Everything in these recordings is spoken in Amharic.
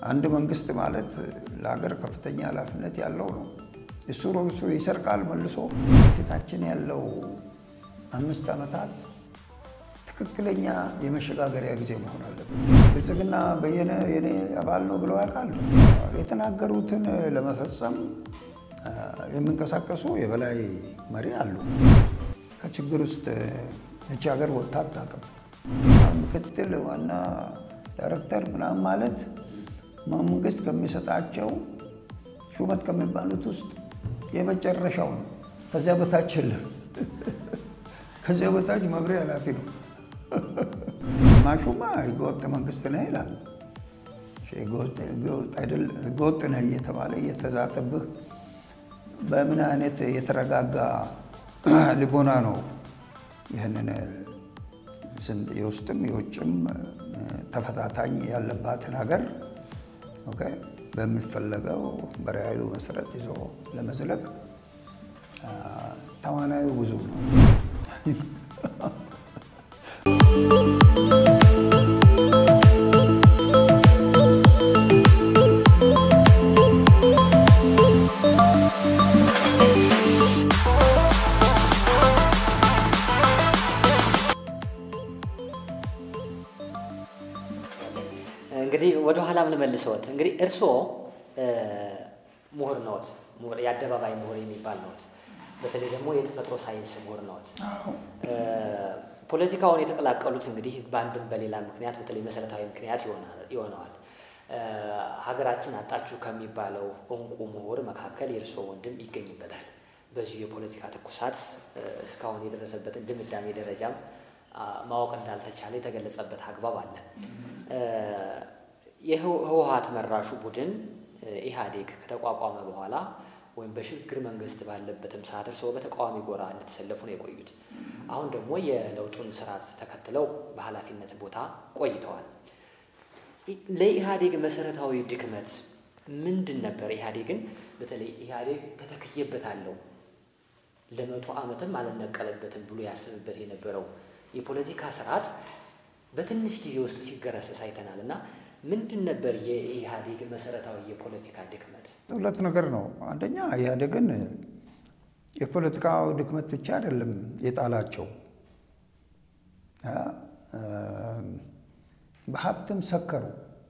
አንድ መንግስት ማለት ለሀገር ከፍተኛ ኃላፊነት ያለው ነው። እሱ ሮሱ ይሰርቃል መልሶ። ፊታችን ያለው አምስት ዓመታት ትክክለኛ የመሸጋገሪያ ጊዜ መሆን አለበት። ብልጽግና በየነ የኔ አባል ነው ብለው ያውቃሉ። የተናገሩትን ለመፈጸም የሚንቀሳቀሱ የበላይ መሪ አሉ። ከችግር ውስጥ እቺ ሀገር ወጥታ አታውቅም። ምክትል ዋና ዳይሬክተር ምናምን ማለት መንግስት ከሚሰጣቸው ሹመት ከሚባሉት ውስጥ የመጨረሻው ነው። ከዚያ በታች የለም። ከዚያ በታች መምሪያ ኃላፊ ነው። ማሹማ ህገወጥ መንግስት ነህ ይላል። ህገወጥ ነህ እየተባለ እየተዛተብህ በምን አይነት የተረጋጋ ልቦና ነው ይህንን የውስጥም የውጭም ተፈታታኝ ያለባትን ሀገር በሚፈለገው በራዕዩ መሰረት ይዞ ለመዝለቅ ተዋናዩ ብዙ ነው። እንግዲህ ወደ ኋላም ልመልሰዎት። እንግዲህ እርስዎ ምሁር ነዎት፣ የአደባባይ ምሁር የሚባል ነዎት። በተለይ ደግሞ የተፈጥሮ ሳይንስ ምሁር ነዎት። ፖለቲካውን የተቀላቀሉት እንግዲህ በአንድም በሌላ ምክንያት በተለይ መሰረታዊ ምክንያት ይሆነዋል። ሀገራችን አጣችሁ ከሚባለው እንቁ ምሁር መካከል የእርስዎ ወንድም ይገኝበታል። በዚሁ የፖለቲካ ትኩሳት እስካሁን የደረሰበትን ድምዳሜ ደረጃም ማወቅ እንዳልተቻለ የተገለጸበት አግባብ አለ። የህወሀት መራሹ ቡድን ኢህአዴግ ከተቋቋመ በኋላ ወይም በሽግግር መንግስት ባለበትም ሰዓት እርስዎ በተቃዋሚ ጎራ እንድትሰለፉ ነው የቆዩት። አሁን ደግሞ የለውጡን ስርዓት ተከትለው በኃላፊነት ቦታ ቆይተዋል። ለኢህአዴግ መሰረታዊ ድክመት ምንድን ነበር? ኢህአዴግን በተለይ ኢህአዴግ ተተክዬበታለሁ ለመቶ ዓመትም አልነቀለበትም ብሎ ያስብበት የነበረው የፖለቲካ ስርዓት በትንሽ ጊዜ ውስጥ ሲገረሰስ አይተናል እና ምንድን ነበር የኢህአዴግ መሰረታዊ የፖለቲካ ድክመት? ሁለት ነገር ነው። አንደኛ ኢህአዴግን የፖለቲካው ድክመት ብቻ አይደለም የጣላቸው፣ በሀብትም ሰከሩ።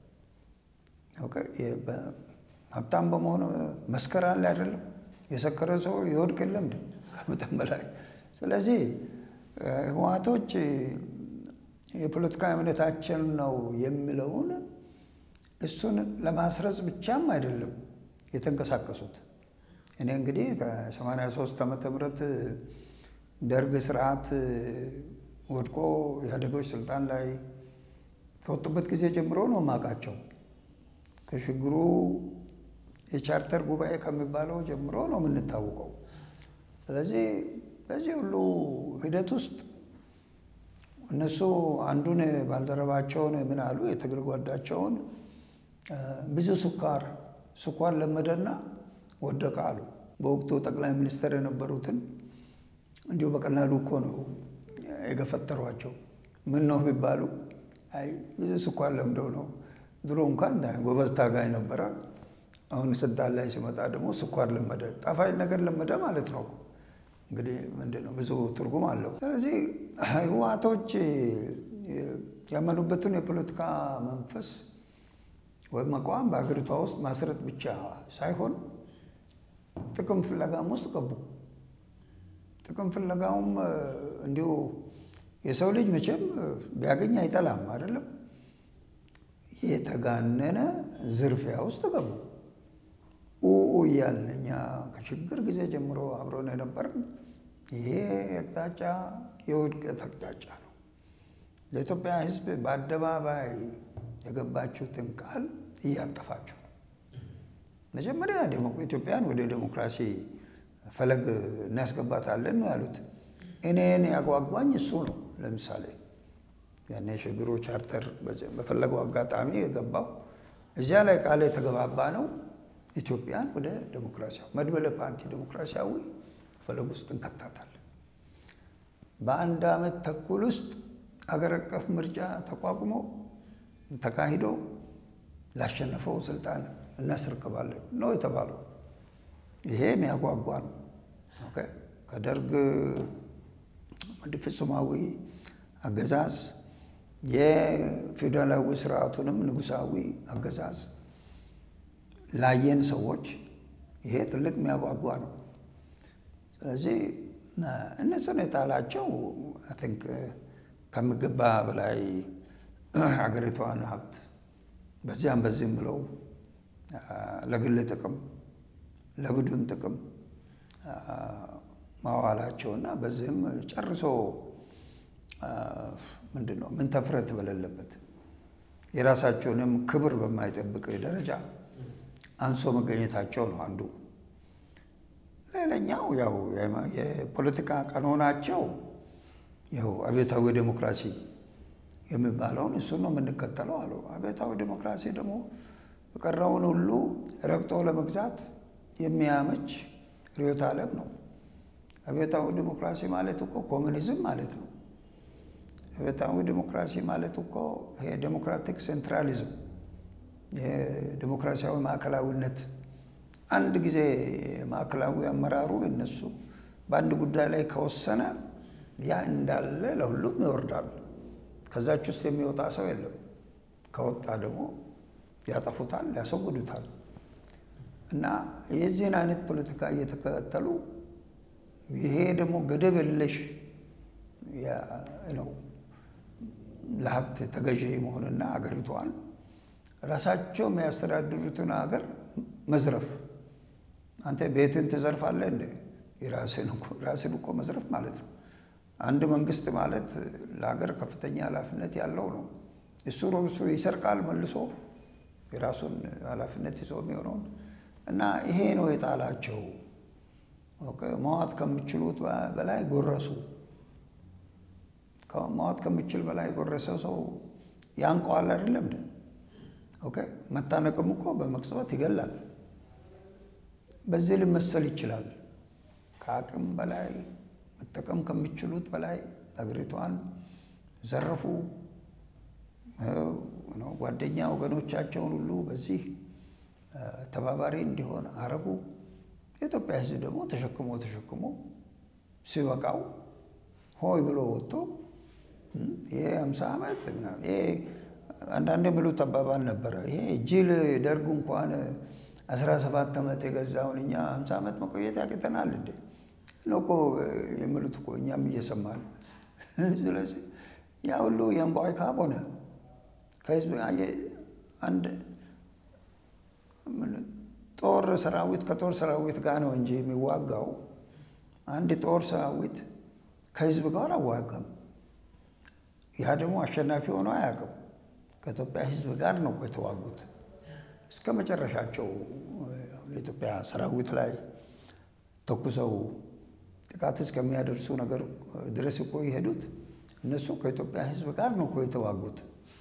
ሀብታም በመሆኑ መስከር አለ አይደለም። የሰከረ ሰው ይወድቅ የለም ከመጠን በላይ። ስለዚህ ህወሓቶች የፖለቲካ እምነታችን ነው የሚለውን እሱን ለማስረጽ ብቻም አይደለም የተንቀሳቀሱት። እኔ እንግዲህ ከ83 ዓመተ ምህረት ደርግ ስርዓት ወድቆ ኢህአዴጎች ስልጣን ላይ ከወጡበት ጊዜ ጀምሮ ነው የማውቃቸው። ከሽግሩ የቻርተር ጉባኤ ከሚባለው ጀምሮ ነው የምንታወቀው። ስለዚህ በዚህ ሁሉ ሂደት ውስጥ እነሱ አንዱን ባልደረባቸውን ምን አሉ፣ የትግል ጓዳቸውን ብዙ ስኳር ስኳር ለመደና ወደቀ አሉ። በወቅቱ ጠቅላይ ሚኒስትር የነበሩትን እንዲሁ በቀላሉ እኮ ነው የገፈጠሯቸው። ምን ነው ቢባሉ አይ ብዙ ስኳር ለምደው ነው። ድሮ እንኳን ጎበዝ ታጋይ ነበረ። አሁን ስልጣን ላይ ሲመጣ ደግሞ ስኳር ለመደ፣ ጣፋጭ ነገር ለመደ ማለት ነው። እንግዲህ ምንድን ነው ብዙ ትርጉም አለው። ስለዚህ ህወሓቶች ያመኑበትን የፖለቲካ መንፈስ ወይም አቋም በሀገሪቷ ውስጥ ማስረት ብቻ ሳይሆን ጥቅም ፍለጋም ውስጥ ገቡ። ጥቅም ፍለጋውም እንዲሁ የሰው ልጅ መቼም ቢያገኝ አይጠላም አይደለም። የተጋነነ ዝርፊያ ውስጥ ገቡ። ኡኡ እያልን እኛ ከችግር ጊዜ ጀምሮ አብረን የነበርን ይሄ አቅጣጫ የውድቀት አቅጣጫ ነው። ለኢትዮጵያ ሕዝብ በአደባባይ የገባችሁትን ቃል እያጠፋችሁ ነው። መጀመሪያ ኢትዮጵያን ወደ ዴሞክራሲ ፈለግ እናስገባታለን ነው ያሉት። እኔን ያጓጓኝ እሱ ነው። ለምሳሌ ያኔ የሽግግሩ ቻርተር በፈለገው አጋጣሚ የገባው እዚያ ላይ ቃል የተገባባ ነው ኢትዮጵያን ወደ ዴሞክራሲያዊ መድበለ ፓርቲ ዴሞክራሲያዊ ፈለግ ውስጥ እንከታታለን። በአንድ ዓመት ተኩል ውስጥ አገር አቀፍ ምርጫ ተቋቁሞ ተካሂዶ ላሸነፈው ስልጣን እናስረክባለን ነው የተባለው። ይሄ የሚያጓጓ ነው። ኦኬ ከደርግ ፍጹማዊ አገዛዝ የፌዴራላዊ ስርዓቱንም ንጉሳዊ አገዛዝ ላየን ሰዎች ይሄ ትልቅ የሚያጓጓ ነው። ስለዚህ እነሱን የጣላቸው አይ ቲንክ ከሚገባ በላይ ሀገሪቷን ሀብት በዚያም በዚህም ብለው ለግል ጥቅም ለቡድን ጥቅም ማዋላቸውና በዚህም ጨርሶ ምንድን ነው ምን ተፍረት በሌለበት የራሳቸውንም ክብር በማይጠብቅ ደረጃ አንሶ መገኘታቸው ነው አንዱ። ሌላኛው ያው የፖለቲካ ቀኖናቸው ይኸው አብዮታዊ ዴሞክራሲ የሚባለውን እሱን ነው የምንከተለው አሉ። አብዮታዊ ዴሞክራሲ ደግሞ የቀረውን ሁሉ ረግጦ ለመግዛት የሚያመች ርዕዮተ ዓለም ነው። አብዮታዊ ዴሞክራሲ ማለት እኮ ኮሚኒዝም ማለት ነው። አብዮታዊ ዴሞክራሲ ማለት እኮ ይሄ ዴሞክራቲክ ሴንትራሊዝም የዴሞክራሲያዊ ማዕከላዊነት አንድ ጊዜ ማዕከላዊ አመራሩ እነሱ በአንድ ጉዳይ ላይ ከወሰነ ያ እንዳለ ለሁሉም ይወርዳል። ከዛች ውስጥ የሚወጣ ሰው የለም። ከወጣ ደግሞ ያጠፉታል፣ ያስወግዱታል። እና የዚህን አይነት ፖለቲካ እየተከተሉ ይሄ ደግሞ ገደብ የለሽ ነው ለሀብት ተገዢ መሆንና አገሪቷን ራሳቸው የሚያስተዳድሩትን ሀገር መዝረፍ። አንተ ቤትን ትዘርፋለህ እንደ ራስን እኮ መዝረፍ ማለት ነው። አንድ መንግስት ማለት ለሀገር ከፍተኛ ኃላፊነት ያለው ነው። እሱ ራሱ ይሰርቃል መልሶ የራሱን ኃላፊነት ይዞ የሚሆነውን እና ይሄ ነው የጣላቸው። መዋጥ ከሚችሉት በላይ ጎረሱ። መዋጥ ከሚችል በላይ ጎረሰ ሰው ያንቀዋል አይደለም እንደ ኦኬ መታነቅም እኮ በመቅጽበት ይገላል። በዚህ ሊመሰል ይችላል። ከአቅም በላይ መጠቀም ከሚችሉት በላይ አገሪቷን ዘረፉ። ጓደኛ ወገኖቻቸውን ሁሉ በዚህ ተባባሪ እንዲሆን አረጉ። የኢትዮጵያ ሕዝብ ደግሞ ተሸክሞ ተሸክሞ ሲበቃው ሆይ ብሎ ወጥቶ ይሄ ሃምሳ ዓመት ይሄ አንዳንድ የሚሉት አባባል ነበረ። ይሄ ጅል ደርግ እንኳን አስራ ሰባት ዓመት የገዛውን እኛ ሃምሳ ዓመት መቆየት ያቅተናል እንዴ ነው እኮ የሚሉት እኮ እኛም እየሰማን ስለዚህ ያ ሁሉ የእምቧይ ካብ ሆነ ከህዝብ አንድ ጦር ሰራዊት ከጦር ሰራዊት ጋር ነው እንጂ የሚዋጋው አንድ ጦር ሰራዊት ከህዝብ ጋር አዋጋም። ያ ደግሞ አሸናፊ ሆኖ አያውቅም። ከኢትዮጵያ ህዝብ ጋር ነው የተዋጉት እስከ መጨረሻቸው። የኢትዮጵያ ሰራዊት ላይ ተኩሰው ጥቃት እስከሚያደርሱ ነገር ድረስ እኮ የሄዱት እነሱ ከኢትዮጵያ ህዝብ ጋር ነው እኮ የተዋጉት።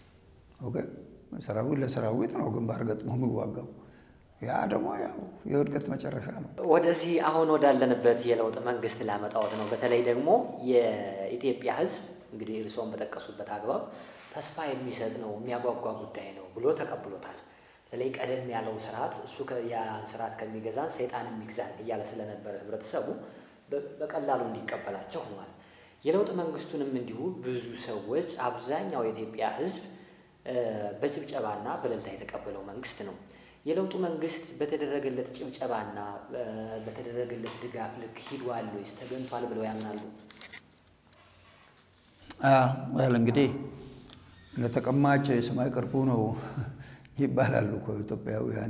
ሰራዊት ለሰራዊት ነው ግንባር ገጥሞ የሚዋጋው። ያ ደግሞ ያው የውድቀት መጨረሻ ነው። ወደዚህ አሁን ወዳለንበት የለውጥ መንግስት ላመጣወት ነው። በተለይ ደግሞ የኢትዮጵያ ህዝብ እንግዲህ እርስዎን በጠቀሱበት አግባብ ተስፋ የሚሰጥ ነው የሚያጓጓ ጉዳይ ነው ብሎ ተቀብሎታል። በተለይ ቀደም ያለው ስርዓት እሱ ያን ስርዓት ከሚገዛን ሰይጣን የሚግዛን እያለ ስለነበረ ህብረተሰቡ በቀላሉ እንዲቀበላቸው ሆኗል። የለውጥ መንግስቱንም እንዲሁ ብዙ ሰዎች አብዛኛው የኢትዮጵያ ህዝብ በጭብጨባና በእልልታ የተቀበለው መንግስት ነው። የለውጡ መንግስት በተደረገለት ጭብጨባና በተደረገለት ድጋፍ ልክ ሂዷል ወይስ ተገንቷል ብለው ያምናሉ? ያል እንግዲህ ለተቀማጭ ሰማይ ቅርቡ ነው ይባላሉ እኮ ኢትዮጵያውያን።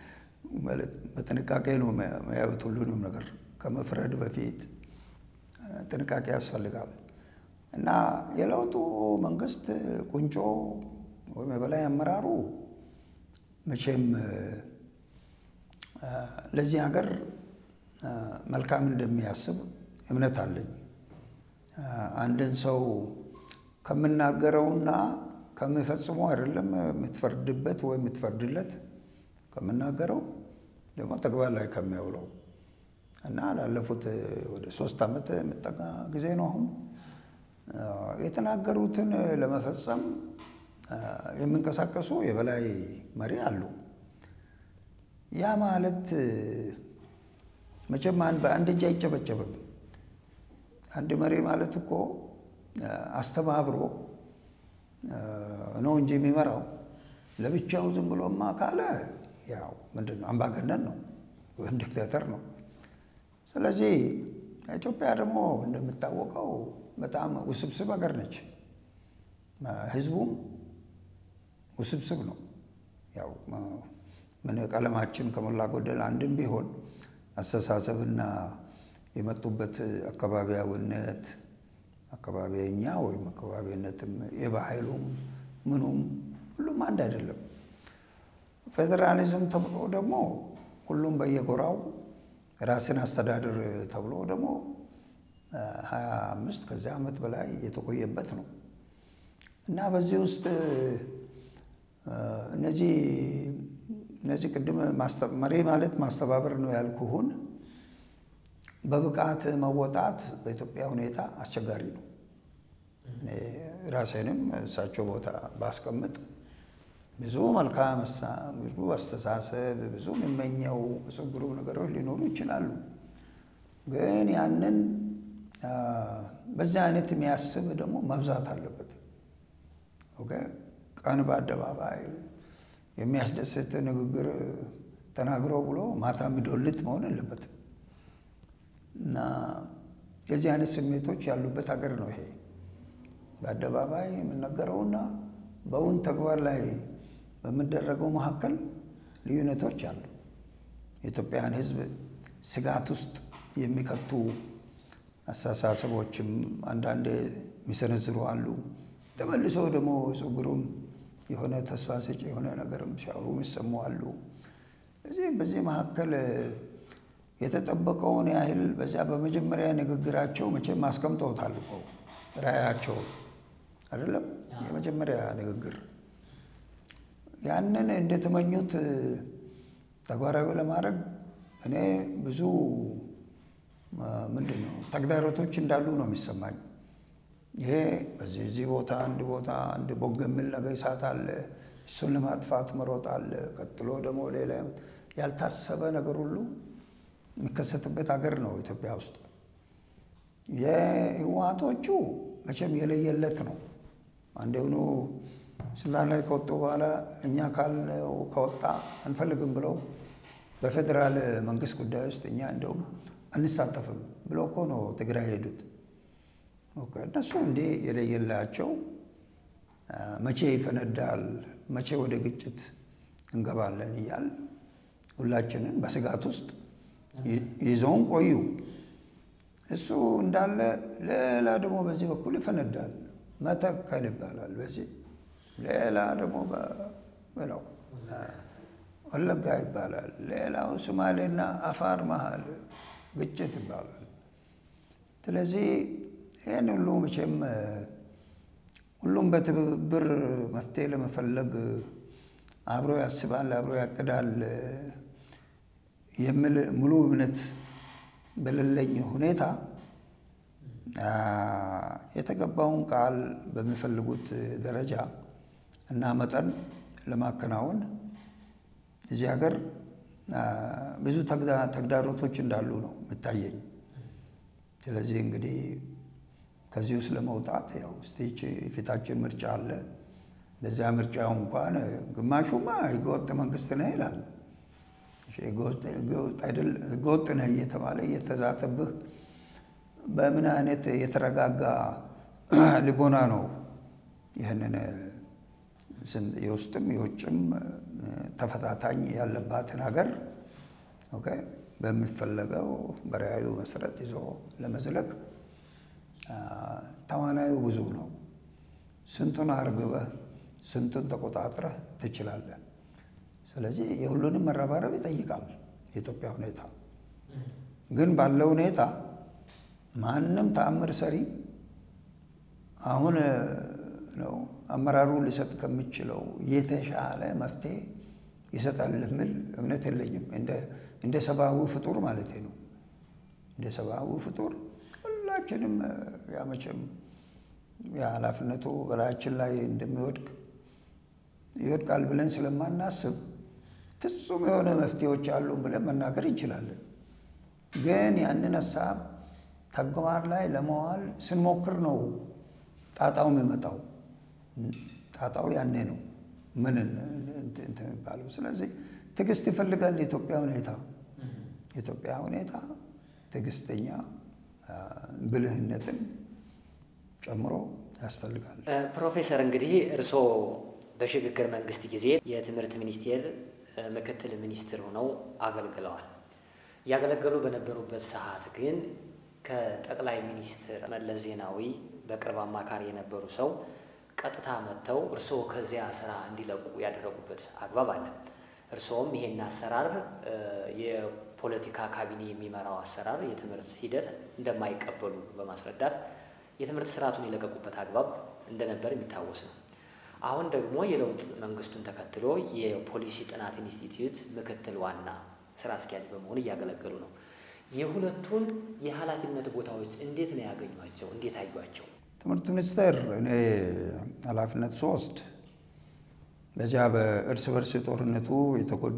በጥንቃቄ ነው የሚያዩት ሁሉንም ነገር ከመፍረድ በፊት ጥንቃቄ ያስፈልጋል። እና የለውጡ መንግስት ቁንጮ ወይም የበላይ አመራሩ መቼም ለዚህ ሀገር መልካም እንደሚያስብ እምነት አለኝ። አንድን ሰው ከምናገረውና ከሚፈጽመው አይደለም የምትፈርድበት ወይ የምትፈርድለት ከምናገረው ደግሞ ተግባር ላይ ከሚያውለው እና ላለፉት ወደ ሶስት ዓመት የምጠጋ ጊዜ ነው አሁን የተናገሩትን ለመፈጸም የሚንቀሳቀሱ የበላይ መሪ አሉ። ያ ማለት መቼም በአንድ እጅ አይጨበጨብም። አንድ መሪ ማለት እኮ አስተባብሮ ነው እንጂ የሚመራው ለብቻው ዝም ብሎማ ካለ ያው ምንድን ነው አምባገነን ነው ወይም ዲክታተር ነው። ስለዚህ ኢትዮጵያ ደግሞ እንደሚታወቀው በጣም ውስብስብ ሀገር ነች። ህዝቡም ውስብስብ ነው። ያው ምን ቀለማችን ከሞላ ጎደል አንድም ቢሆን አስተሳሰብና የመጡበት አካባቢያዊነት አካባቢኛ ወይም አካባቢነትም የባህሉም ምኑም ሁሉም አንድ አይደለም። ፌዴራሊዝም ተብሎ ደግሞ ሁሉም በየጎራው ራስን አስተዳደር ተብሎ ደግሞ ሀያ አምስት ከዚያ ዓመት በላይ የተቆየበት ነው እና በዚህ ውስጥ እነዚህ እነዚህ ቅድም መሪ ማለት ማስተባበር ነው ያልኩህን በብቃት መወጣት በኢትዮጵያ ሁኔታ አስቸጋሪ ነው። ራሴንም እሳቸው ቦታ ባስቀምጥ ብዙ መልካም ብዙ አስተሳሰብ ብዙ የሚመኘው ጽጉሩ ነገሮች ሊኖሩ ይችላሉ። ግን ያንን በዚህ አይነት የሚያስብ ደግሞ መብዛት አለበት። ቀን በአደባባይ የሚያስደስት ንግግር ተናግሮ ብሎ ማታ የሚዶልት መሆን የለበትም እና የዚህ አይነት ስሜቶች ያሉበት ሀገር ነው ይሄ። በአደባባይ የምነገረውና በእውን ተግባር ላይ በሚደረገው መካከል ልዩነቶች አሉ። የኢትዮጵያን ሕዝብ ስጋት ውስጥ የሚከቱ አስተሳሰቦችም አንዳንዴ የሚሰነዝሩ አሉ። ተመልሰው ደግሞ ጽጉሩም የሆነ ተስፋ ሰጪ የሆነ ነገርም ሲያወሩ የሚሰሙ አሉ። እዚህ በዚህ መካከል የተጠበቀውን ያህል በዚያ በመጀመሪያ ንግግራቸው መቼም አስቀምጠውታል እኮ ራዕያቸው አይደለም የመጀመሪያ ንግግር ያንን እንደተመኙት ተግባራዊ ለማድረግ እኔ ብዙ ምንድን ነው ተግዳሮቶች እንዳሉ ነው የሚሰማኝ። ይሄ በዚህ እዚህ ቦታ አንድ ቦታ አንድ ቦግ የሚል ነገር እሳት አለ። እሱን ለማጥፋት መሮጥ አለ። ቀጥሎ ደግሞ ሌላ ያልታሰበ ነገር ሁሉ የሚከሰትበት ሀገር ነው ኢትዮጵያ ውስጥ። የህወሓቶቹ መቼም የለየለት ነው። አንዴውኑ ስልጣን ላይ ከወጡ በኋላ እኛ ካልነው ከወጣ አንፈልግም ብለው በፌዴራል መንግስት ጉዳይ ውስጥ እኛ እንደውም አንሳተፍም ብሎ እኮ ነው ትግራይ ሄዱት። እነሱ እንዲህ የለየላቸው መቼ ይፈነዳል፣ መቼ ወደ ግጭት እንገባለን እያል ሁላችንን በስጋት ውስጥ ይዘውን ቆዩ። እሱ እንዳለ ሌላ ደግሞ በዚህ በኩል ይፈነዳል። መተከል ይባላል። በዚህ ሌላ ደግሞ በለው ወለጋ ይባላል። ሌላው ሶማሌና አፋር መሀል ግጭት ይባላል። ስለዚህ ይህን ሁሉ መቼም ሁሉም በትብብር መፍትሄ ለመፈለግ አብሮ ያስባል፣ አብሮ ያቅዳል የሚል ሙሉ እምነት በሌለኝ ሁኔታ የተገባውን ቃል በሚፈልጉት ደረጃ እና መጠን ለማከናወን እዚህ ሀገር ብዙ ተግዳሮቶች እንዳሉ ነው የሚታየኝ። ስለዚህ እንግዲህ ከዚህ ውስጥ ለመውጣት ያው ስቴች ፊታችን ምርጫ አለ። ለዚያ ምርጫው እንኳን ግማሹማ ህገወጥ መንግስት ነህ ይላል። ህገወጥ ነህ እየተባለ እየተዛተብህ በምን አይነት የተረጋጋ ልቦና ነው ይህንን የውስጥም የውጭም ተፈታታኝ ያለባትን ሀገር በሚፈለገው በራዕዩ መሰረት ይዞ ለመዝለቅ ተዋናዩ ብዙ ነው። ስንቱን አርግበህ ስንቱን ተቆጣጥረህ ትችላለህ። ስለዚህ የሁሉንም መረባረብ ይጠይቃል የኢትዮጵያ ሁኔታ። ግን ባለው ሁኔታ ማንም ተአምር ሰሪ አሁን ነው አመራሩ ሊሰጥ ከሚችለው የተሻለ መፍትሄ ይሰጣል የሚል እምነት የለኝም። እንደ ሰብአዊ ፍጡር ማለት ነው። እንደ ሰብአዊ ፍጡር ሁላችንም ያመቸም የኃላፊነቱ በላያችን ላይ እንደሚወድቅ ይወድቃል ብለን ስለማናስብ ፍጹም የሆነ መፍትሄዎች አሉን ብለን መናገር እንችላለን። ግን ያንን ሀሳብ ተግባር ላይ ለመዋል ስንሞክር ነው ጣጣው የሚመጣው። ጣጣው ያኔ ነው ምን እንትን የሚባለው። ስለዚህ ትዕግስት ይፈልጋል የኢትዮጵያ ሁኔታ የኢትዮጵያ ሁኔታ ትዕግስተኛ ብልህነትን ጨምሮ ያስፈልጋል። ፕሮፌሰር እንግዲህ እርስዎ በሽግግር መንግስት ጊዜ የትምህርት ሚኒስቴር ምክትል ሚኒስትር ሆነው አገልግለዋል። እያገለገሉ በነበሩበት ሰዓት ግን ከጠቅላይ ሚኒስትር መለስ ዜናዊ በቅርብ አማካሪ የነበሩ ሰው ቀጥታ መጥተው እርስዎ ከዚያ ስራ እንዲለቁ ያደረጉበት አግባብ አለ። እርስዎም ይሄን አሰራር የፖለቲካ ካቢኔ የሚመራው አሰራር የትምህርት ሂደት እንደማይቀበሉ በማስረዳት የትምህርት ስርዓቱን የለቀቁበት አግባብ እንደነበር የሚታወስ ነው። አሁን ደግሞ የለውጥ መንግስቱን ተከትሎ የፖሊሲ ጥናት ኢንስቲትዩት ምክትል ዋና ስራ አስኪያጅ በመሆን እያገለገሉ ነው። የሁለቱን የኃላፊነት ቦታዎች እንዴት ነው ያገኟቸው? እንዴት አዩቸው? ትምህርት ሚኒስቴር እኔ ኃላፊነት ሶስት በዚያ በእርስ በርስ ጦርነቱ የተጎዱ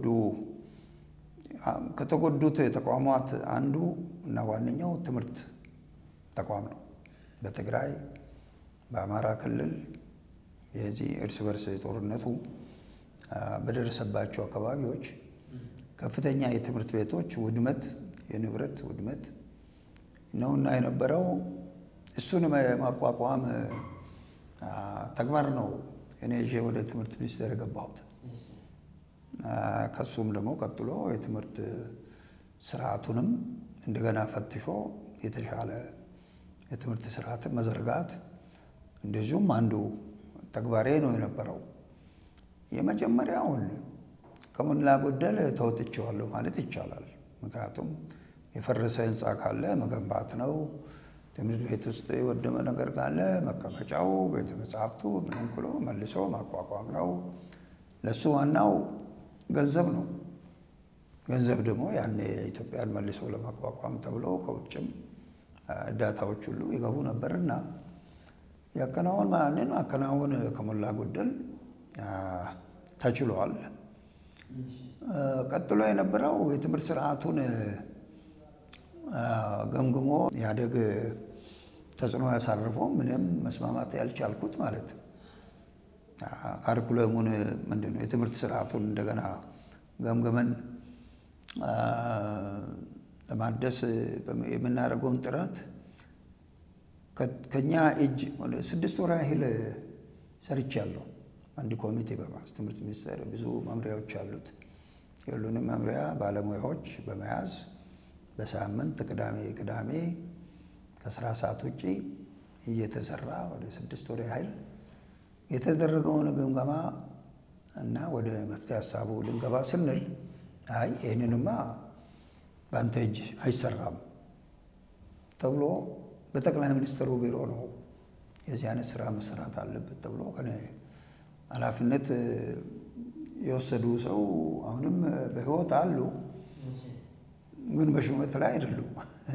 ከተጎዱት ተቋማት አንዱ እና ዋነኛው ትምህርት ተቋም ነው። በትግራይ በአማራ ክልል የዚህ እርስ በርስ ጦርነቱ በደረሰባቸው አካባቢዎች ከፍተኛ የትምህርት ቤቶች ውድመት፣ የንብረት ውድመት ነውና የነበረው እሱን የማቋቋም ተግባር ነው እኔ ይዤ ወደ ትምህርት ሚኒስቴር የገባሁት። ከሱም ደግሞ ቀጥሎ የትምህርት ስርዓቱንም እንደገና ፈትሾ የተሻለ የትምህርት ስርዓትን መዘርጋት እንደዚሁም አንዱ ተግባሬ ነው የነበረው። የመጀመሪያውን ከሞላ ጎደል ተወጥቼዋለሁ ማለት ይቻላል። ምክንያቱም የፈረሰ ህንፃ ካለ መገንባት ነው። ትምህርት ቤት ውስጥ የወደመ ነገር ካለ መቀመጫው፣ ቤተ መጽሐፍቱ ምንም ብሎ መልሶ ማቋቋም ነው። ለእሱ ዋናው ገንዘብ ነው። ገንዘብ ደግሞ ያኔ ኢትዮጵያን መልሶ ለማቋቋም ተብሎ ከውጭም እርዳታዎች ሁሉ ይገቡ ነበርና ያከናወን ማንን አከናወን ከሞላ ጎደል ተችሏል። ቀጥሎ የነበረው የትምህርት ስርዓቱን ገምግሞ ኢህአዴግ ተጽዕኖ ያሳርፈው ምንም መስማማት ያልቻልኩት ማለት ካሪኩለሙን ምንድን ነው የትምህርት ስርዓቱን እንደገና ገምግመን ለማደስ የምናደርገውን ጥረት ከኛ እጅ ወደ ስድስት ወር ያህል ሰርቻለሁ። አንድ ኮሚቴ በማስ ትምህርት ሚኒስቴር ብዙ መምሪያዎች አሉት። የሁሉንም መምሪያ ባለሙያዎች በመያዝ በሳምንት ቅዳሜ ቅዳሜ ከስራ ሰዓት ውጭ እየተሰራ ወደ ስድስት ወር ያህል የተደረገውን ግምገማ እና ወደ መፍትሄ ሀሳቡ ልንገባ ስንል አይ ይህንንማ በአንተ እጅ አይሰራም ተብሎ በጠቅላይ ሚኒስትሩ ቢሮ ነው የዚህ አይነት ስራ መሰራት አለበት ተብሎ ከኔ ኃላፊነት የወሰዱ ሰው አሁንም በሕይወት አሉ፣ ግን በሹመት ላይ አይደሉም።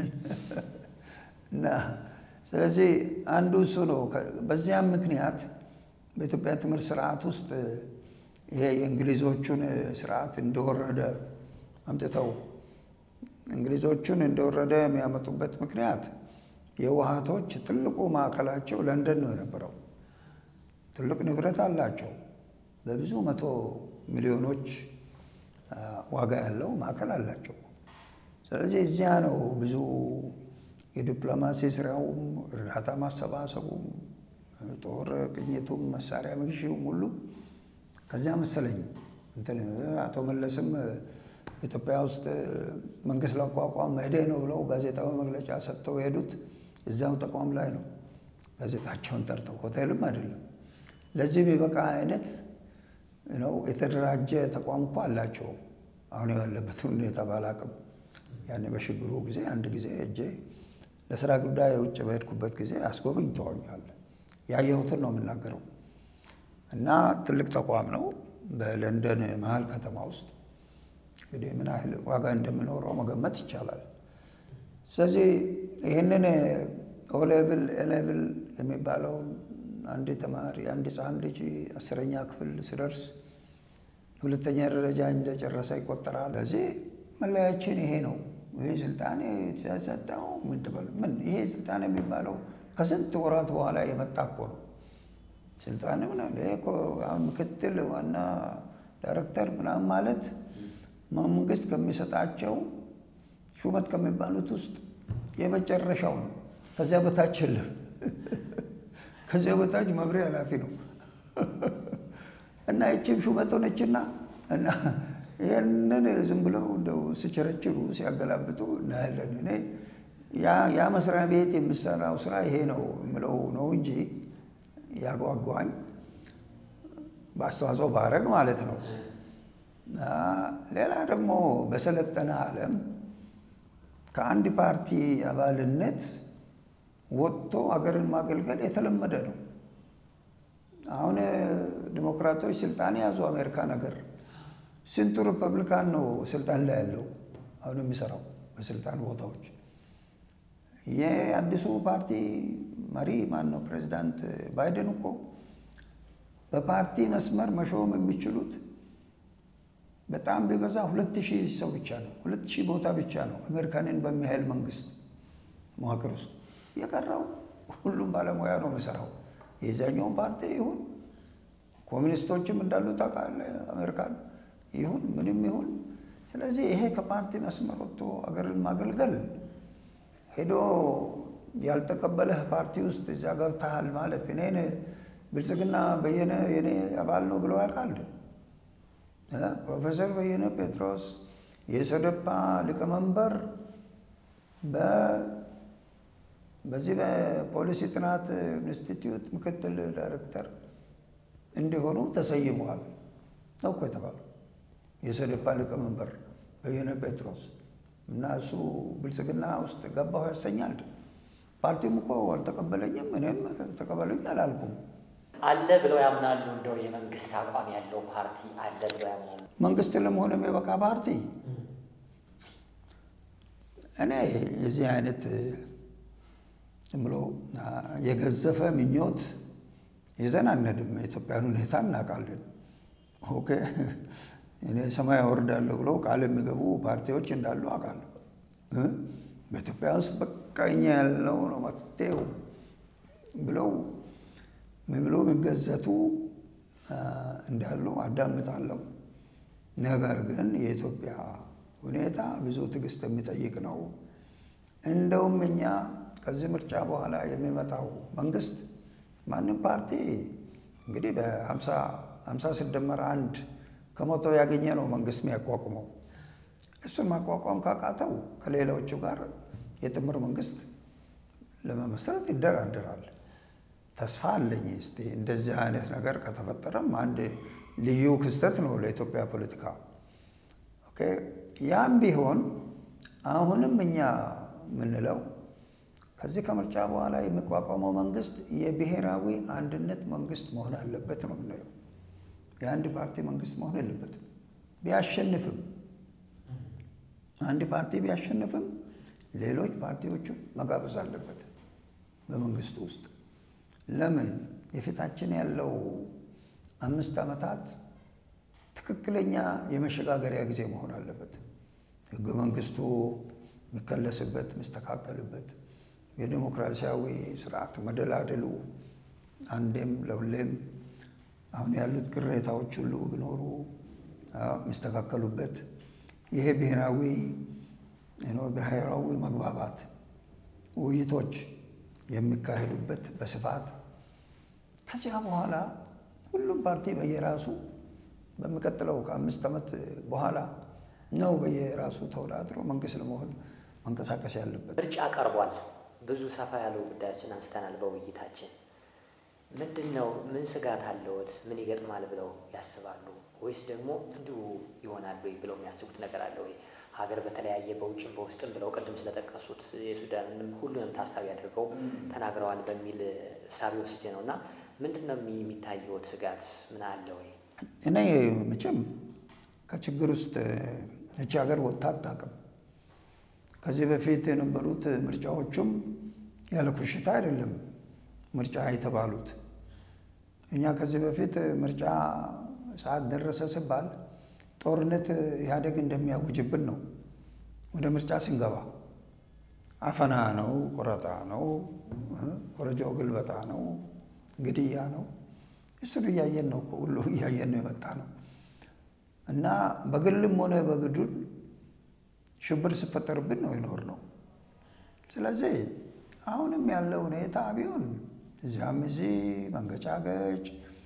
እና ስለዚህ አንዱ እሱ ነው። በዚያም ምክንያት በኢትዮጵያ ትምህርት ስርዓት ውስጥ ይሄ የእንግሊዞቹን ስርዓት እንደወረደ አምጥተው እንግሊዞቹን እንደወረደ የሚያመጡበት ምክንያት የውሃቶች ትልቁ ማዕከላቸው ለንደን ነው የነበረው። ትልቅ ንብረት አላቸው። በብዙ መቶ ሚሊዮኖች ዋጋ ያለው ማዕከል አላቸው። ስለዚህ እዚያ ነው ብዙ የዲፕሎማሲ ስራውም እርዳታ ማሰባሰቡም ጦር ቅኝቱም መሳሪያ መግዢውም ሁሉ ከዚያ መሰለኝ እንትን አቶ መለስም ኢትዮጵያ ውስጥ መንግስት ላቋቋም መሄዴ ነው ብለው ጋዜጣዊ መግለጫ ሰጥተው የሄዱት እዚያው ተቋም ላይ ነው። ጋዜጣቸውን ጠርተው ሆቴልም አይደለም። ለዚህ ቢበቃ አይነት ነው የተደራጀ ተቋም እኮ አላቸው። አሁን ያለበትን ሁኔታ ባላቅም ያኔ በሽግሩ ጊዜ አንድ ጊዜ እጄ ለስራ ጉዳይ ውጭ በሄድኩበት ጊዜ አስጎብኝተውኛል። ያየሁትን ነው የምናገረው። እና ትልቅ ተቋም ነው በለንደን መሀል ከተማ ውስጥ እንግዲህ ምን ያህል ዋጋ እንደሚኖረው መገመት ይቻላል። ስለዚህ ይህንን ኦሌቭል ኤሌቭል የሚባለውን አንድ ተማሪ አንድ ሕፃን ልጅ አስረኛ ክፍል ስደርስ ሁለተኛ ደረጃ እንደጨረሰ ይቆጠራል። ስለዚህ መለያችን ይሄ ነው። ይሄ ስልጣን ሲያሰጠው ምን ትበል ምን ይሄ ስልጣን የሚባለው ከስንት ወራት በኋላ የመጣ እኮ ነው። ስልጣን ምክትል ዋና ዳይሬክተር ምናምን ማለት መንግስት ከሚሰጣቸው ሹመት ከሚባሉት ውስጥ የመጨረሻው ነው። ከዚያ በታች የለም። ከዚያ በታች መምሪያ ኃላፊ ነው እና ይቺም ሹመት ሆነችና እና ይህንን ዝም ብለው እንደው ሲቸረችሩ ሲያገላብጡ እናያለን። እኔ ያ መስሪያ ቤት የሚሰራው ስራ ይሄ ነው የምለው ነው እንጂ ያጓጓኝ በአስተዋጽኦ ባረግ ማለት ነው። ሌላ ደግሞ በሰለጠነ ዓለም ከአንድ ፓርቲ አባልነት ወጥቶ አገርን ማገልገል የተለመደ ነው። አሁን ዲሞክራቶች ስልጣን የያዙ አሜሪካ ነገር ስንቱ ሪፐብሊካን ነው ስልጣን ላይ ያለው አሁን የሚሰራው በስልጣን ቦታዎች። የአዲሱ ፓርቲ መሪ ማን ነው? ፕሬዚዳንት ባይደን እኮ በፓርቲ መስመር መሾም የሚችሉት በጣም ቢበዛ ሁለት ሺህ ሰው ብቻ ነው። ሁለት ሺህ ቦታ ብቻ ነው አሜሪካንን በሚያህል መንግስት መዋቅር ውስጥ የቀረው ሁሉም ባለሙያ ነው የሚሰራው። የዛኛውን ፓርቲ ይሁን ኮሚኒስቶችም እንዳሉ ታውቃለህ፣ አሜሪካን ይሁን ምንም ይሁን። ስለዚህ ይሄ ከፓርቲ መስመር ወጥቶ አገርን ማገልገል ሄዶ ያልተቀበለህ ፓርቲ ውስጥ እዚያ ገብተሃል ማለት እኔን ብልጽግና በየነ የኔ አባል ነው ብለው ያውቃል። ፕሮፌሰር በየነ ጴጥሮስ የሶደፓ ሊቀመንበር በዚህ በፖሊሲ ጥናት ኢንስቲትዩት ምክትል ዳይሬክተር እንዲሆኑ ተሰይመዋል ነው እኮ የተባለው። የሶደፓ ሊቀመንበር በየነ ጴጥሮስ እና እሱ ብልጽግና ውስጥ ገባሁ ያሰኛል። ፓርቲውም እኮ አልተቀበለኝም፣ እኔም ተቀበሉኝ አላልኩም። አለ ብለው ያምናሉ? እንደው የመንግስት አቋም ያለው ፓርቲ አለ ብለው ያምናሉ? መንግስት ለመሆን የሚበቃ ፓርቲ እኔ የዚህ አይነት ዝም ብሎ የገዘፈ ምኞት ይዘን አንሄድም። የኢትዮጵያን ሁኔታ እናውቃለን። ኦኬ እኔ ሰማይ አወርዳለሁ ብለው ቃል የሚገቡ ፓርቲዎች እንዳሉ አውቃለሁ። በኢትዮጵያ ውስጥ በቃ እኛ ያለው ነው መፍትሄው ብለው ምን ብሎ የሚገዘቱ እንዳሉ አዳምጣለሁ። ነገር ግን የኢትዮጵያ ሁኔታ ብዙ ትዕግስት የሚጠይቅ ነው። እንደውም እኛ ከዚህ ምርጫ በኋላ የሚመጣው መንግስት ማንም ፓርቲ እንግዲህ በሀምሳ ሲደመር አንድ ከመቶ ያገኘ ነው መንግስት የሚያቋቁመው። እሱን ማቋቋም ካቃተው ከሌሎቹ ጋር የጥምር መንግስት ለመመስረት ይደራደራል። ተስፋ አለኝ። እስቲ እንደዚህ አይነት ነገር ከተፈጠረም አንድ ልዩ ክስተት ነው ለኢትዮጵያ ፖለቲካ። ኦኬ ያም ቢሆን አሁንም እኛ የምንለው ከዚህ ከምርጫ በኋላ የሚቋቋመው መንግስት የብሔራዊ አንድነት መንግስት መሆን አለበት ነው የምንለው። የአንድ ፓርቲ መንግስት መሆን የለበትም። ቢያሸንፍም አንድ ፓርቲ ቢያሸንፍም ሌሎች ፓርቲዎቹ መጋበዝ አለበት በመንግስቱ ውስጥ። ለምን የፊታችን ያለው አምስት ዓመታት ትክክለኛ የመሸጋገሪያ ጊዜ መሆን አለበት። ህገ መንግስቱ የሚከለስበት የሚስተካከልበት፣ የዲሞክራሲያዊ ስርዓት መደላደሉ አንዴም ለሁሌም አሁን ያሉት ቅሬታዎች ሁሉ ቢኖሩ የሚስተካከሉበት ይሄ ብሔራዊ ብሔራዊ መግባባት ውይይቶች የሚካሄዱበት በስፋት ከዚያ በኋላ ሁሉም ፓርቲ በየራሱ በሚቀጥለው ከአምስት ዓመት በኋላ ነው በየራሱ ተወዳድሮ መንግስት ለመሆን መንቀሳቀስ ያለበት። ምርጫ ቀርቧል። ብዙ ሰፋ ያሉ ጉዳዮችን አንስተናል በውይይታችን። ምንድን ነው ምን ስጋት አለዎት? ምን ይገጥማል ብለው ያስባሉ? ወይስ ደግሞ እንዲሁ ይሆናል ወይ ብለው የሚያስቡት ነገር አለ ወይ? ሀገር በተለያየ በውጭም በውስጥም ብለው ቅድም ስለጠቀሱት የሱዳንንም ሁሉንም ታሳቢ አድርገው ተናግረዋል በሚል እሳቤ ወስጄ ነው እና ምንድን ነው የሚታየዎት ስጋት ምን አለ ወይ? እኔ መቼም ከችግር ውስጥ እቺ ሀገር ወጥታ አታውቅም። ከዚህ በፊት የነበሩት ምርጫዎቹም ያለ ኩሽታ አይደለም ምርጫ የተባሉት እኛ ከዚህ በፊት ምርጫ ሰዓት ደረሰ ሲባል ጦርነት ኢህአዴግ እንደሚያውጅብን ነው። ወደ ምርጫ ስንገባ አፈና ነው፣ ቆረጣ ነው፣ ኮረጆ ግልበጣ ነው፣ ግድያ ነው። እሱን እያየን ነው እኮ ሁሉ እያየን ነው የመጣ ነው እና በግልም ሆነ በቡድን ሽብር ሲፈጠርብን ነው የኖር ነው። ስለዚህ አሁንም ያለው ሁኔታ ቢሆን እዚያም እዚህ መንገጫገጭ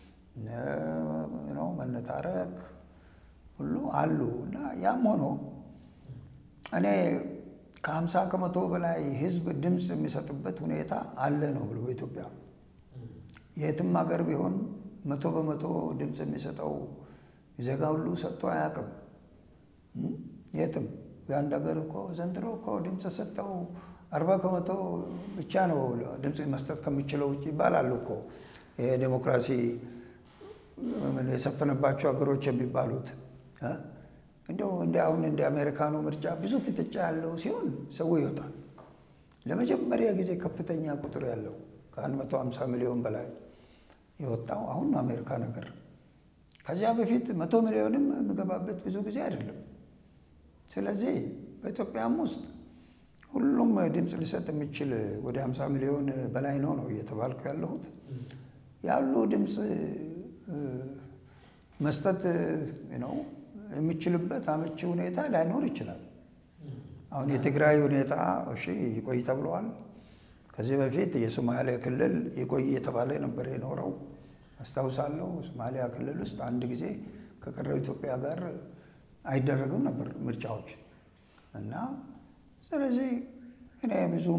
ነው መነታረክ ሁሉ አሉ እና ያም ሆኖ እኔ ከሀምሳ ከመቶ በላይ ህዝብ ድምፅ የሚሰጥበት ሁኔታ አለ ነው ብሎ በኢትዮጵያ የትም ሀገር ቢሆን መቶ በመቶ ድምፅ የሚሰጠው ዜጋ ሁሉ ሰጥቶ አያውቅም። የትም የአንድ ሀገር እኮ ዘንድሮ እኮ ድምፅ ሰጠው አርባ ከመቶ ብቻ ነው ድምፅ መስጠት ከሚችለው ውጭ ይባላሉ እኮ የዴሞክራሲ የሰፈነባቸው ሀገሮች የሚባሉት እንደው እንደ አሁን እንደ አሜሪካኑ ምርጫ ብዙ ፍጥጫ ያለው ሲሆን ሰው ይወጣል። ለመጀመሪያ ጊዜ ከፍተኛ ቁጥር ያለው ከአንድ መቶ ሃምሳ ሚሊዮን በላይ የወጣው አሁን ነው አሜሪካ ነገር። ከዚያ በፊት መቶ ሚሊዮንም የሚገባበት ብዙ ጊዜ አይደለም። ስለዚህ በኢትዮጵያም ውስጥ ሁሉም ድምፅ ሊሰጥ የሚችል ወደ 50 ሚሊዮን በላይ ነው ነው እየተባልኩ ያለሁት ያሉ ድምፅ መስጠት ነው የሚችልበት አመቺ ሁኔታ ላይኖር ይችላል። አሁን የትግራይ ሁኔታ እሺ ይቆይ ተብለዋል። ከዚህ በፊት የሶማሌ ክልል ይቆይ የተባለ ነበር የኖረው አስታውሳለሁ። ሶማሊያ ክልል ውስጥ አንድ ጊዜ ከቀረው ኢትዮጵያ ጋር አይደረግም ነበር ምርጫዎች እና ስለዚህ እኔ ብዙም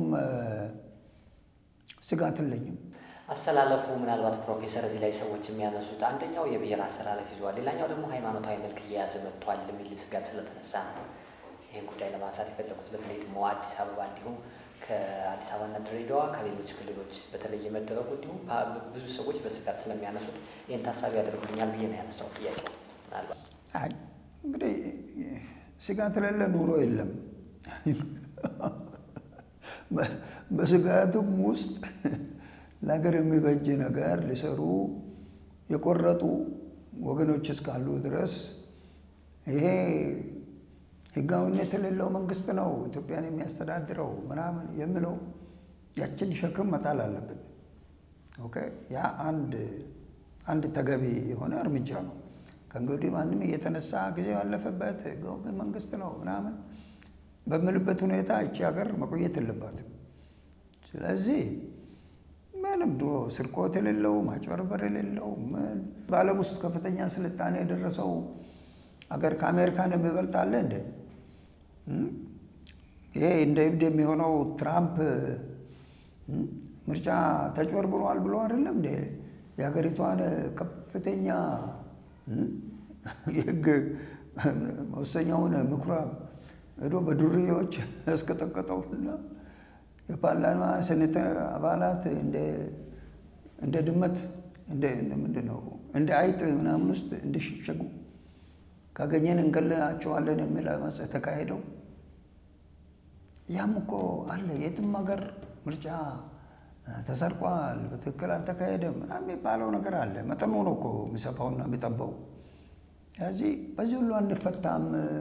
ስጋት የለኝም። አሰላለፉ ምናልባት ፕሮፌሰር እዚህ ላይ ሰዎች የሚያነሱት አንደኛው የብሔር አሰላለፍ ይዟል፣ ሌላኛው ደግሞ ሃይማኖታዊ መልክ እየያዘ መጥቷል የሚል ስጋት ስለተነሳ ነው ይህን ጉዳይ ለማንሳት የፈለጉት። በተለይ ደግሞ አዲስ አበባ እንዲሁም ከአዲስ አበባና ድሬዳዋ ከሌሎች ክልሎች በተለየ መደረጉ እንዲሁም ብዙ ሰዎች በስጋት ስለሚያነሱት ይህን ታሳቢ ያደርጉልኛል ብዬ ነው ያነሳው ጥያቄው። ምናልባት እንግዲህ ስጋት የሌለ ኑሮ የለም። በስጋቱም ውስጥ ለሀገር የሚበጅ ነገር ሊሰሩ የቆረጡ ወገኖች እስካሉ ድረስ ይሄ ሕጋዊነት የሌለው መንግስት ነው ኢትዮጵያን የሚያስተዳድረው ምናምን የሚለው ያችን ሸክም መጣል አለብን። ኦኬ ያ አንድ አንድ ተገቢ የሆነ እርምጃ ነው። ከእንግዲህ ማንም እየተነሳ ጊዜ ያለፈበት ሕጋዊ መንግስት ነው ምናምን በምልበት ሁኔታ እቺ ሀገር መቆየት የለባትም። ስለዚህ ምንም ድሮ ስርቆት የሌለው ማጭበርበር የሌለው ምን በዓለም ውስጥ ከፍተኛ ስልጣኔ የደረሰው አገር ከአሜሪካን የሚበልጥ አለ እንደ ይሄ እንደ እብድ የሚሆነው ትራምፕ ምርጫ ተጭበርብሯል ብሎ አይደለም እንደ የሀገሪቷን ከፍተኛ የህግ መወሰኛውን ምኩራብ ሄዶ በዱርዬዎች ያስቀጠቀጠውና የፓርላማ ሴኔተር አባላት እንደ ድመት ምንድን ነው እንደ አይጥ ምናምን ውስጥ እንዲሸሸጉ ካገኘን እንገለናቸዋለን የሚል አመፅ የተካሄደው ያም እኮ አለ። የትም ሀገር ምርጫ ተሰርቋል፣ በትክክል አልተካሄደም ምናምን የሚባለው ነገር አለ። መጠኑ ነው እኮ የሚሰፋውና የሚጠባው። ስለዚህ በዚህ ሁሉ አንፈታም።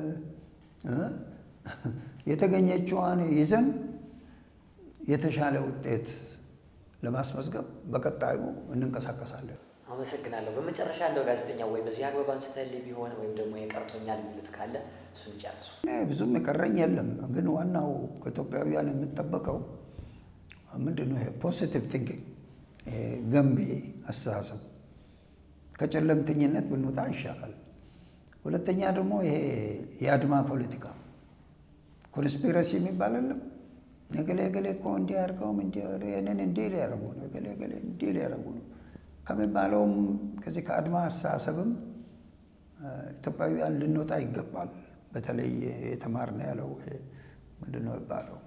የተገኘችዋን ይዘን የተሻለ ውጤት ለማስመዝገብ በቀጣዩ እንንቀሳቀሳለን። አመሰግናለሁ። በመጨረሻ እንደው ጋዜጠኛው ወይ በዚህ አግባብ አንስተህልኝ ቢሆን ወይም ደግሞ የቀርቶኛል የሚሉት ካለ እሱን ጨርሱ። ብዙም የቀረኝ የለም፣ ግን ዋናው ከኢትዮጵያውያን የምጠበቀው ምንድን ነው? ይሄ ፖዚቲቭ ቲንኪንግ፣ ገንቢ አስተሳሰብ፣ ከጨለምተኝነት ብንወጣ ይሻላል። ሁለተኛ ደግሞ ይሄ የአድማ ፖለቲካ ኮንስፒረሲ የሚባል የለም። እገሌ እገሌ እኮ እንዲህ አድርገውም ይህንን እንዲህ ሊያደርጉ ነው፣ እገሌ እገሌ እንዲህ ሊያደርጉ ነው ከሚባለውም ከዚህ ከአድማ አስተሳሰብም ኢትዮጵያውያን ልንወጣ ይገባል። በተለይ የተማርን ያለው ምንድን ነው ይባለው፣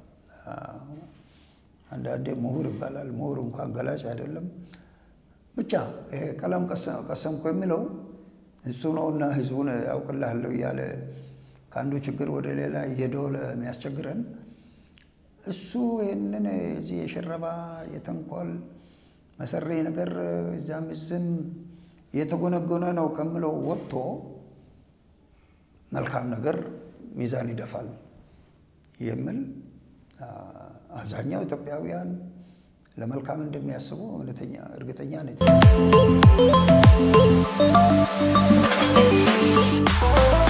አንዳንዴ ምሁር ይባላል። ምሁር እንኳን ገላጭ አይደለም። ብቻ ይሄ ቀለም ቀሰምኩ የሚለው እሱ ነውና ህዝቡን ያውቅልሃለሁ እያለ ከአንዱ ችግር ወደ ሌላ እየደወለ የሚያስቸግረን እሱ ይህንን እዚህ የሽረባ የተንኮል መሰሪ ነገር እዛም እዝም የተጎነጎነ ነው ከምለው ወጥቶ መልካም ነገር ሚዛን ይደፋል የሚል አብዛኛው ኢትዮጵያውያን ለመልካም እንደሚያስቡ እውነተኛ እርግጠኛ ነኝ።